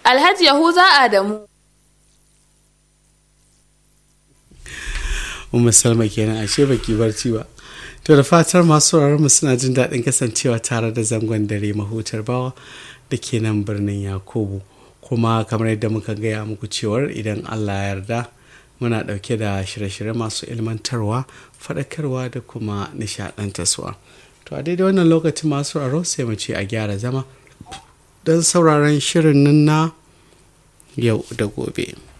Alhaji Yahuza Adamu. Umar Salma kenan ashe baki barci ba. To da fatar masu mu suna jin daɗin kasancewa tare da zangon dare mahutar bawa da ke nan birnin Yakubu. Kuma kamar yadda muka gaya muku cewar idan Allah ya yarda muna ɗauke da shirye-shirye masu ilmantarwa, faɗakarwa da kuma nishaɗantarwa. To a daidai wannan lokaci masu aro sai mu ce a gyara zama don sauraron shirin nan na yau da gobe.